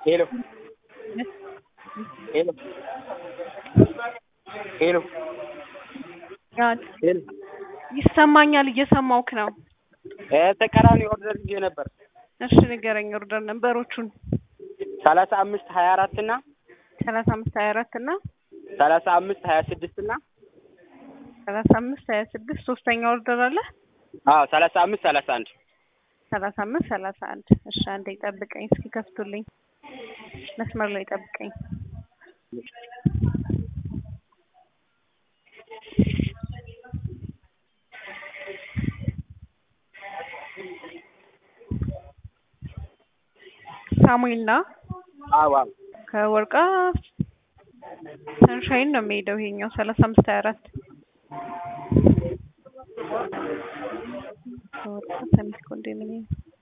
ሄሎ ሄሎ ሄሎ ጋድ ሄሎ ይሰማኛል፣ እየሰማውክ ነው። እ ተቃራኒ ኦርደር ይዤ ነበር እሺ ንገረኝ፣ ኦርደር ነንበሮቹን ሰላሳ አምስት ሀያ አራት እና ሰላሳ አምስት ሀያ አራት እና ሰላሳ አምስት ሀያ ስድስት እና ሰላሳ አምስት ሀያ ስድስት ሶስተኛ ኦርደር አለ አዎ ሰላሳ አምስት ሰላሳ አንድ ሰላሳ አምስት ሰላሳ አንድ እሺ አንዴ ጠብቀኝ እስኪ ከፍቱልኝ መስመር ላይ ጠብቀኝ ሳሙኤል ና አዎ አዎ ከወርቃ ሰንሻይን ነው የሚሄደው ይሄኛው ሰላሳ አምስት ሀያ አራት ከወርቃ ሰሚት ኮንዶሚኒየም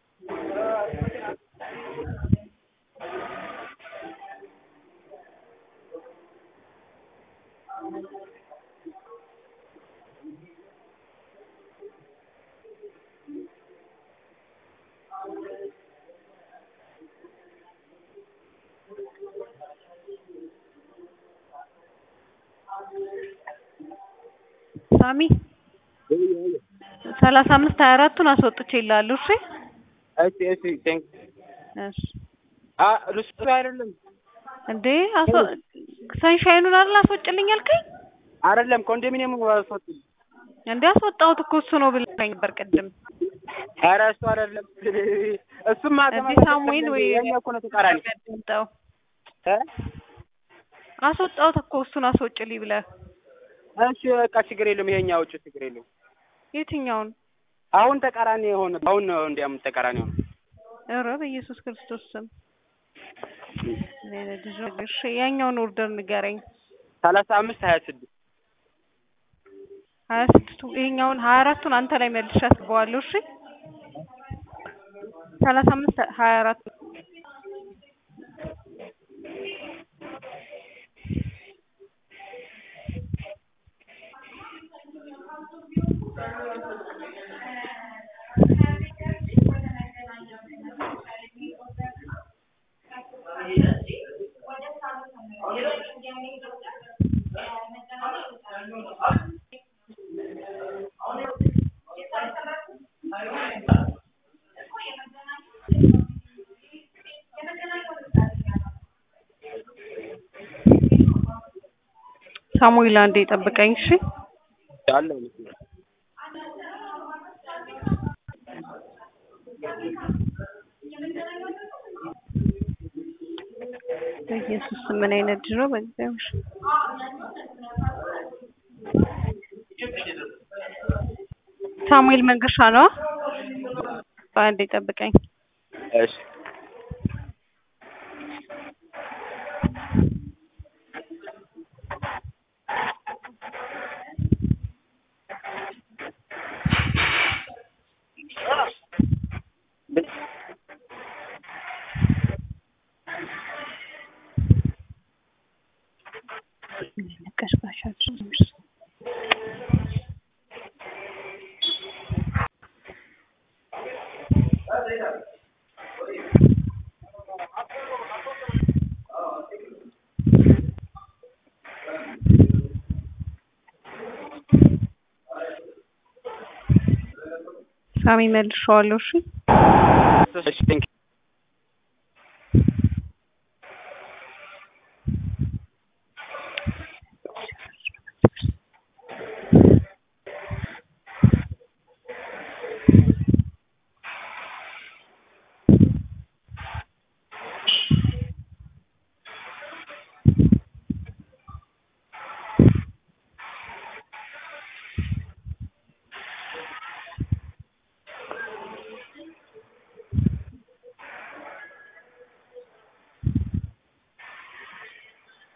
ሳሚ ሰላሳ አምስት ሀያ አራቱን አስወጥቼ ይላሉ። እሺ እሺ እሺ ቴንክ እሺ አ እሱ አይደለም እንዴ አስወ ሰንሻይኑን አይደል አስወጭልኝ ያልከኝ? አይደለም ኮንዶሚኒየም ወሰጡ እንዴ አስወጣሁት እኮ እሱ ነው ብለኸኝ ነበር ቅድም። ኧረ እሱ አይደለም እሱማ እንዴ ሳሙኤል ወይ የእኛ እኮ ነው ተቃራኒ አስወጣው እ አስወጣሁት እኮ እሱን አስወጭልኝ ብለህ እሺ በቃ ችግር የለም ይሄኛው ውጭ ችግር የለም የትኛውን? አሁን ተቃራኒ የሆነ አሁን ነው እንዲያውም ተቃራኒ ሆነ ኧረ በኢየሱስ ክርስቶስ ስም እሺ ያኛውን ኦርደር ንገረኝ። ሰላሳ አምስት ሀያ ስድስት ሀያ ስድስቱ ይሄኛውን ሀያ አራቱን አንተ ላይ መልሼ አስገባዋለሁ። እሺ ሰላሳ አምስት ሀያ አራት ሳሙኤል አንዴ ጠብቀኝ እሺ። አለ በኢየሱስ ስም ምን አይነት ልጅ ነው? በእግዚአብሔር ሳሙኤል መንገሻ ነው። በአንዴ ጠብቀኝ። እሺ ሳሚ መልሼዋለሁ። እሺ እሺ ቴንክ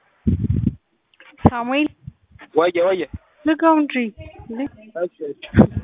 ሳሙኤል ወየ ወየ ዝጋው እንጂ እንዴ እሺ እሺ